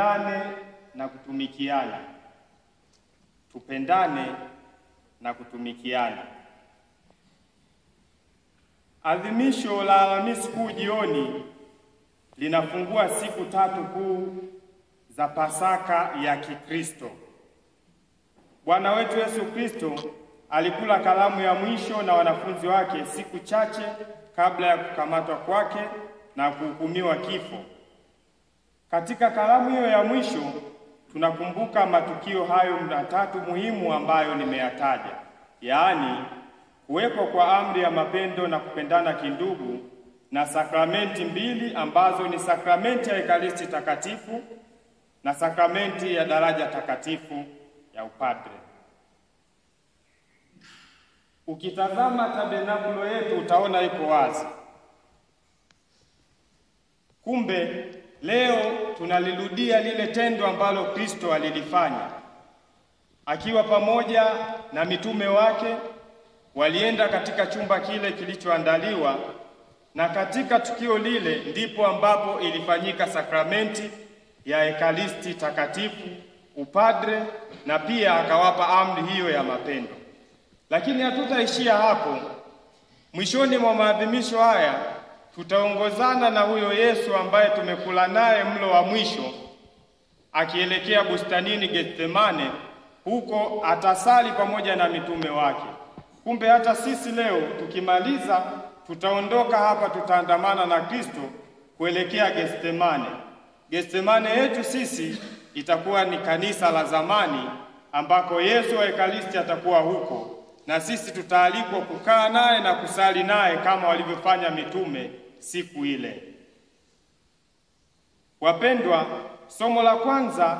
tupendane na kutumikiana, tupendane na kutumikiana. Adhimisho la Alhamisi Kuu jioni linafungua siku tatu kuu za Pasaka ya Kikristo. Bwana wetu Yesu Kristo alikula karamu ya mwisho na wanafunzi wake siku chache kabla ya kukamatwa kwake na kuhukumiwa kifo. Katika karamu hiyo ya mwisho tunakumbuka matukio hayo matatu muhimu ambayo nimeyataja, yaani kuwekwa kwa amri ya mapendo na kupendana kindugu na sakramenti mbili ambazo ni sakramenti ya Ekaristi Takatifu na sakramenti ya daraja takatifu ya upadre. Ukitazama tabernakulo yetu utaona iko wazi. Kumbe leo tunalirudia lile tendo ambalo Kristo alilifanya akiwa pamoja na mitume wake. Walienda katika chumba kile kilichoandaliwa, na katika tukio lile ndipo ambapo ilifanyika sakramenti ya Ekaristi Takatifu, upadre, na pia akawapa amri hiyo ya mapendo. Lakini hatutaishia hapo. Mwishoni mwa maadhimisho haya tutaongozana na huyo Yesu ambaye tumekula naye mlo wa mwisho, akielekea bustanini Getsemane. Huko atasali pamoja na mitume wake. Kumbe hata sisi leo tukimaliza, tutaondoka hapa, tutaandamana na Kristo kuelekea Getsemane. Getsemane yetu sisi itakuwa ni kanisa la zamani ambako Yesu wa Ekaristi atakuwa huko na sisi tutaalikwa kukaa naye na kusali naye kama walivyofanya mitume siku ile. Wapendwa, somo la kwanza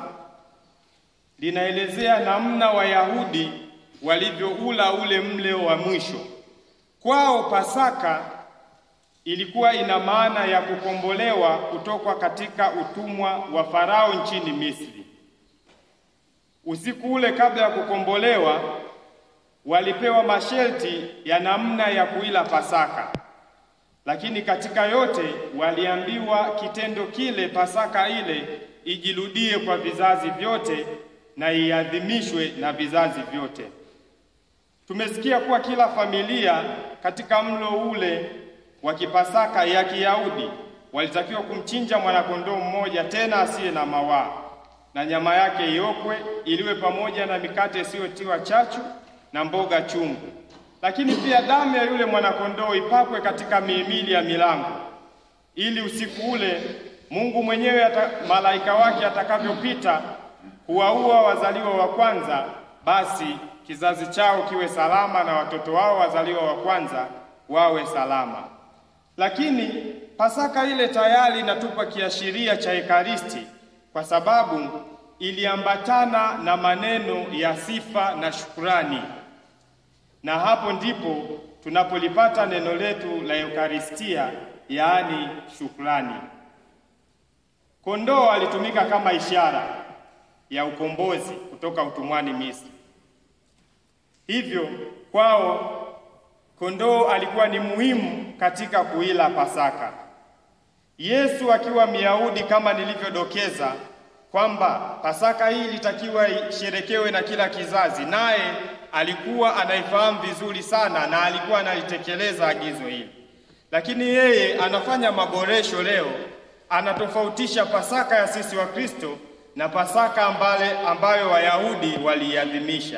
linaelezea namna Wayahudi walivyoula ule mle wa mwisho. Kwao Pasaka ilikuwa ina maana ya kukombolewa kutoka katika utumwa wa Farao nchini Misri. Usiku ule kabla ya kukombolewa walipewa masharti ya namna ya kuila Pasaka, lakini katika yote waliambiwa kitendo kile, Pasaka ile ijirudie kwa vizazi vyote na iadhimishwe na vizazi vyote. Tumesikia kuwa kila familia katika mlo ule wa kipasaka ya Kiyahudi walitakiwa kumchinja mwanakondoo mmoja, tena asiye na mawaa, na nyama yake iokwe, iliwe pamoja na mikate isiyotiwa chachu na mboga chungu. Lakini pia damu ya yule mwanakondoo ipakwe katika mihimili ya milango, ili usiku ule Mungu mwenyewe ata, malaika wake atakavyopita kuwaua wazaliwa wa kwanza, basi kizazi chao kiwe salama na watoto wao wazaliwa wa kwanza wawe salama. Lakini Pasaka ile tayari inatupa kiashiria cha Ekaristi kwa sababu iliambatana na maneno ya sifa na shukurani, na hapo ndipo tunapolipata neno letu la Eukaristia, yaani shukrani. Kondoo alitumika kama ishara ya ukombozi kutoka utumwani Misri. Hivyo kwao kondoo alikuwa ni muhimu katika kuila Pasaka. Yesu akiwa Myahudi, kama nilivyodokeza kwamba Pasaka hii ilitakiwa isherekewe na kila kizazi, naye alikuwa anaifahamu vizuri sana na alikuwa analitekeleza agizo hili, lakini yeye anafanya maboresho leo, anatofautisha Pasaka ya sisi wa Kristo na Pasaka ambale ambayo Wayahudi waliiadhimisha.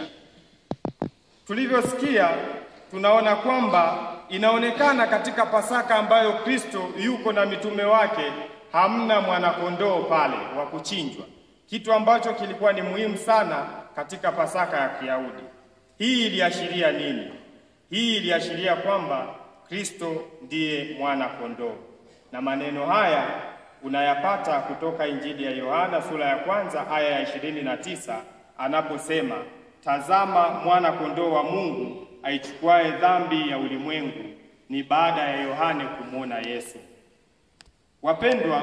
Tulivyosikia tunaona kwamba inaonekana katika Pasaka ambayo Kristo yuko na mitume wake hamna mwanakondoo pale wa kuchinjwa, kitu ambacho kilikuwa ni muhimu sana katika Pasaka ya Kiyahudi. Hii iliashiria nini? Hii iliashiria kwamba Kristo ndiye mwana kondoo, na maneno haya unayapata kutoka Injili ya Yohana sura ya kwanza aya ya ishirini na tisa anaposema, tazama mwana kondoo wa Mungu aichukuaye dhambi ya ulimwengu. Ni baada ya Yohane kumwona Yesu. Wapendwa,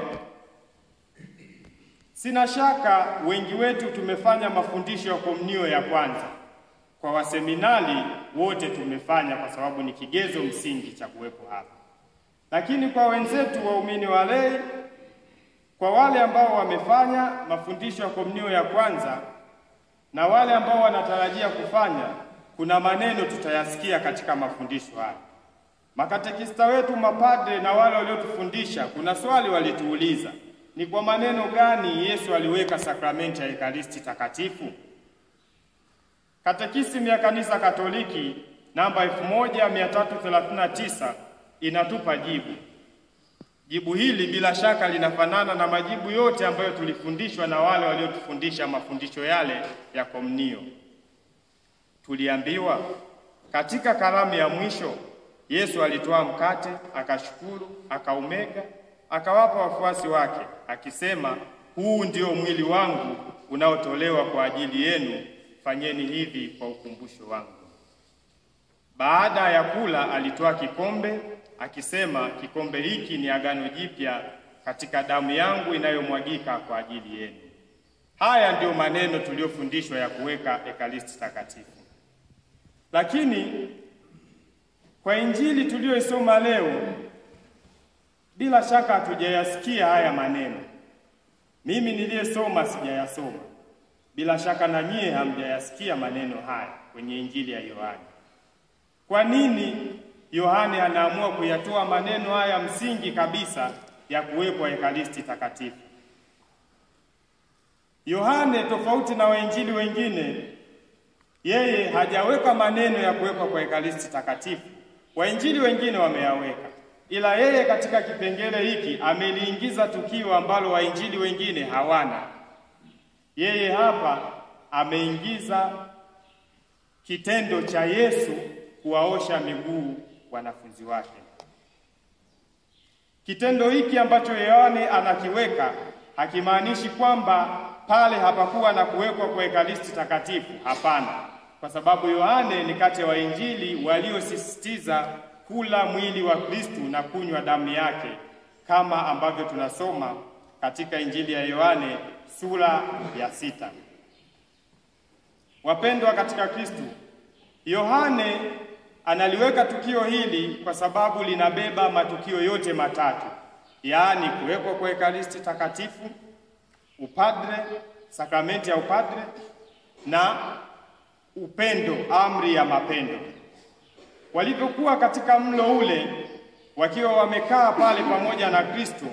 sina shaka wengi wetu tumefanya mafundisho ya komunio ya kwanza. Kwa waseminari wote tumefanya, kwa sababu ni kigezo msingi cha kuwepo hapa. Lakini kwa wenzetu waumini wa lei, Kwa wale ambao wamefanya mafundisho ya komunio ya kwanza na wale ambao wanatarajia kufanya, kuna maneno tutayasikia katika mafundisho haya. Makatekista wetu, mapadre na wale waliotufundisha, kuna swali walituuliza, ni kwa maneno gani Yesu aliweka sakramenti ya Ekaristi Takatifu? Katekisimu ya Kanisa Katoliki namba 1339 inatupa jibu. Jibu hili bila shaka linafanana na majibu yote ambayo tulifundishwa na wale waliotufundisha mafundisho yale ya komunio. Tuliambiwa katika karamu ya mwisho Yesu alitoa mkate, akashukuru, akaumega, akawapa wafuasi wake, akisema, huu ndio mwili wangu unaotolewa kwa ajili yenu, fanyeni hivi kwa ukumbusho wangu. Baada ya kula, alitoa kikombe akisema, kikombe hiki ni agano jipya katika damu yangu inayomwagika kwa ajili yenu. Haya ndiyo maneno tuliyofundishwa ya kuweka Ekaristi Takatifu. Lakini kwa Injili tuliyoisoma leo, bila shaka hatujayasikia haya maneno. Mimi niliyesoma sijayasoma, bila shaka na nyie hamjayasikia maneno haya kwenye Injili ya Yohane. Kwa nini Yohane anaamua kuyatoa maneno haya msingi kabisa ya kuwekwa Ekaristi Takatifu? Yohane, tofauti na wainjili wengine, yeye hajaweka maneno ya kuwekwa kwa Ekaristi Takatifu. Wainjili wengine wameyaweka, ila yeye katika kipengele hiki ameliingiza tukio ambalo wainjili wengine hawana. Yeye hapa ameingiza kitendo cha Yesu kuwaosha miguu wanafunzi wake. Kitendo hiki ambacho Yohane anakiweka hakimaanishi kwamba pale hapakuwa na kuwekwa kwa Ekaristi Takatifu. Hapana, kwa sababu Yohane ni kati ya wainjili waliosisitiza kula mwili wa Kristu na kunywa damu yake, kama ambavyo tunasoma katika Injili ya Yohane sura ya sita. Wapendwa katika Kristu, Yohane analiweka tukio hili kwa sababu linabeba matukio yote matatu, yaani kuwekwa kwa Ekaristi Takatifu, upadre, sakramenti ya upadre na upendo, amri ya mapendo. Walivyokuwa katika mlo ule, wakiwa wamekaa pale pamoja na Kristo,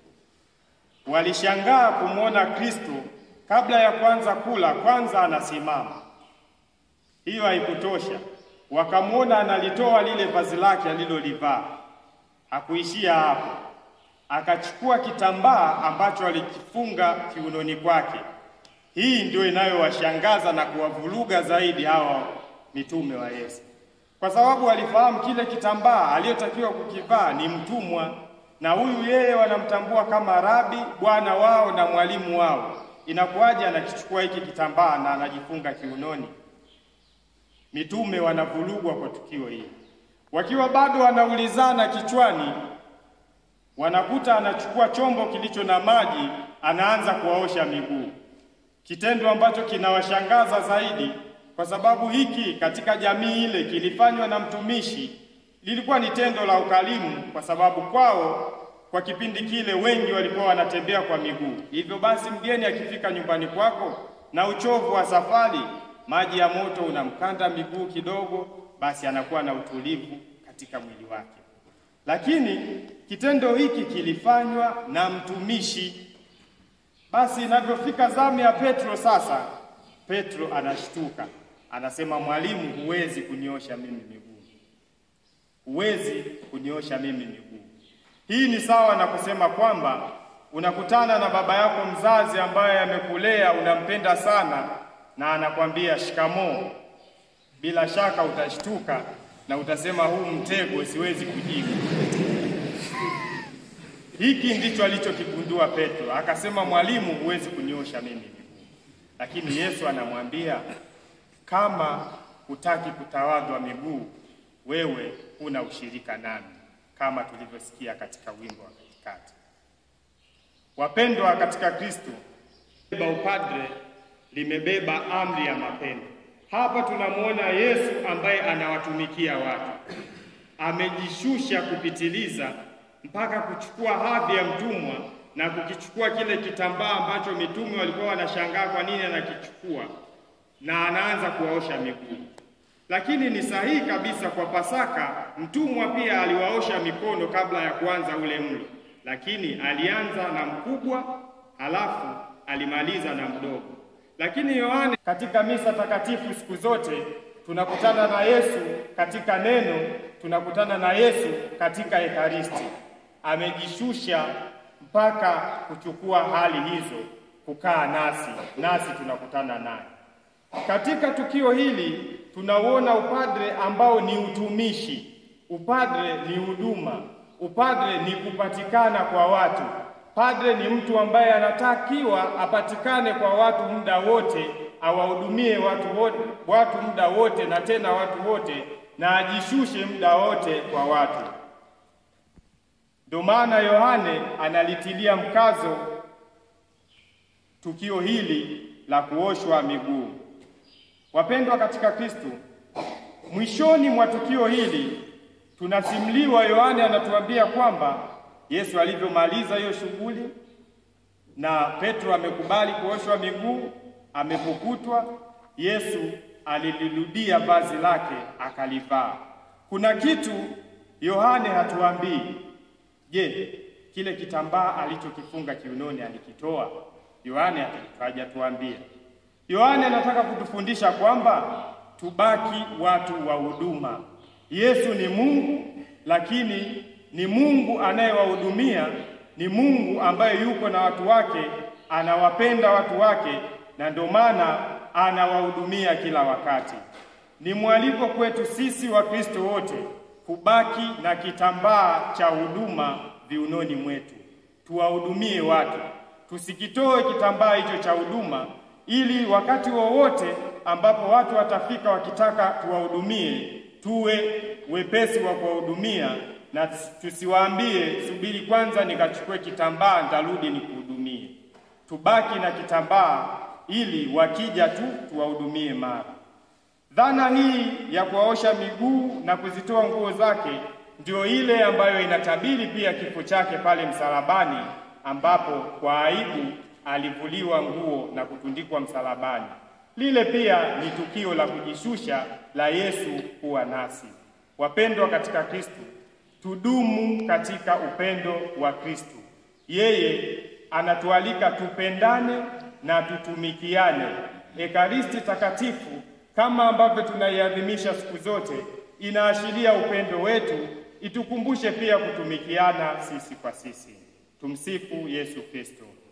walishangaa kumwona Kristo kabla ya kuanza kula, kwanza anasimama. Hiyo haikutosha, wakamwona analitoa lile vazi lake alilolivaa. Hakuishia hapo, akachukua kitambaa ambacho alikifunga kiunoni kwake. Hii ndio inayowashangaza na kuwavuruga zaidi hawa mitume wa Yesu, kwa sababu walifahamu kile kitambaa aliyotakiwa kukivaa ni mtumwa, na huyu yeye wanamtambua kama rabi, bwana wao na mwalimu wao. Inakuwaje anakichukua hiki kitambaa na anajifunga kiunoni? Mitume wanavurugwa kwa tukio hili. Wakiwa bado wanaulizana kichwani, wanakuta anachukua chombo kilicho na maji, anaanza kuwaosha miguu, kitendo ambacho kinawashangaza zaidi, kwa sababu hiki katika jamii ile kilifanywa na mtumishi, lilikuwa ni tendo la ukarimu, kwa sababu kwao kwa kipindi kile wengi walikuwa wanatembea kwa miguu. Hivyo basi, mgeni akifika nyumbani kwako na uchovu wa safari maji ya moto unamkanda miguu kidogo, basi anakuwa na utulivu katika mwili wake. Lakini kitendo hiki kilifanywa na mtumishi. Basi inavyofika zamu ya Petro sasa, Petro anashtuka, anasema, Mwalimu, huwezi kuniosha mimi miguu, huwezi kuniosha mimi miguu. Hii ni sawa na kusema kwamba unakutana na baba yako mzazi ambaye amekulea, unampenda sana na anakwambia shikamoo. Bila shaka utashtuka na utasema huu mtego siwezi kujibu. Hiki ndicho alichokigundua Petro, akasema mwalimu, huwezi kuniosha mimi miguu. Lakini Yesu anamwambia kama hutaki kutawadhwa miguu, wewe huna ushirika nami, kama tulivyosikia katika wimbo wa katikati. Wapendwa katika Kristo, upadre limebeba amri ya mapendo. Hapa tunamwona Yesu ambaye anawatumikia watu, amejishusha kupitiliza mpaka kuchukua hadhi ya mtumwa na kukichukua kile kitambaa ambacho mitume walikuwa wanashangaa kwa nini anakichukua, na anaanza kuwaosha miguu. Lakini ni sahihi kabisa, kwa Pasaka mtumwa pia aliwaosha mikono kabla ya kuanza ule mlo, lakini alianza na mkubwa, halafu alimaliza na mdogo. Lakini Yohane, katika misa takatifu siku zote tunakutana na Yesu katika neno, tunakutana na Yesu katika Ekaristi. Amejishusha mpaka kuchukua hali hizo, kukaa nasi, nasi tunakutana naye. Katika tukio hili tunauona upadre ambao ni utumishi. Upadre ni huduma, upadre ni kupatikana kwa watu. Padre ni mtu ambaye anatakiwa apatikane kwa watu muda wote, awahudumie watu wote, watu muda wote na tena watu wote, na ajishushe muda wote kwa watu. Ndio maana Yohane analitilia mkazo tukio hili la kuoshwa miguu. Wapendwa katika Kristo, mwishoni mwa tukio hili tunasimuliwa, Yohane anatuambia kwamba Yesu alivyomaliza hiyo shughuli na Petro amekubali kuoshwa miguu, amepukutwa, Yesu alilirudia vazi lake akalivaa. Kuna kitu Yohane hatuambii. Je, kile kitambaa alichokifunga kiunoni alikitoa? Yohane hajatuambia. Yohane anataka kutufundisha kwamba tubaki watu wa huduma. Yesu ni Mungu, lakini ni Mungu anayewahudumia, ni Mungu ambaye yuko na watu wake, anawapenda watu wake, na ndio maana anawahudumia kila wakati. Ni mwaliko kwetu sisi Wakristo wote kubaki na kitambaa cha huduma viunoni mwetu, tuwahudumie watu, tusikitoe kitambaa hicho cha huduma ili wakati wowote ambapo watu watafika wakitaka tuwahudumie, tuwe wepesi wa kuwahudumia na tusiwaambie subiri kwanza nikachukue kitambaa nitarudi nikuhudumie. Tubaki na kitambaa ili wakija tu tuwahudumie mara. Dhana hii ya kuwaosha miguu na kuzitoa nguo zake ndio ile ambayo inatabiri pia kifo chake pale msalabani, ambapo kwa aibu alivuliwa nguo na kutundikwa msalabani. Lile pia ni tukio la kujishusha la Yesu kuwa nasi. Wapendwa katika Kristo, tudumu katika upendo wa Kristo. Yeye anatualika tupendane na tutumikiane. Ekaristi takatifu kama ambavyo tunaiadhimisha siku zote inaashiria upendo wetu, itukumbushe pia kutumikiana sisi kwa sisi. Tumsifu Yesu Kristo.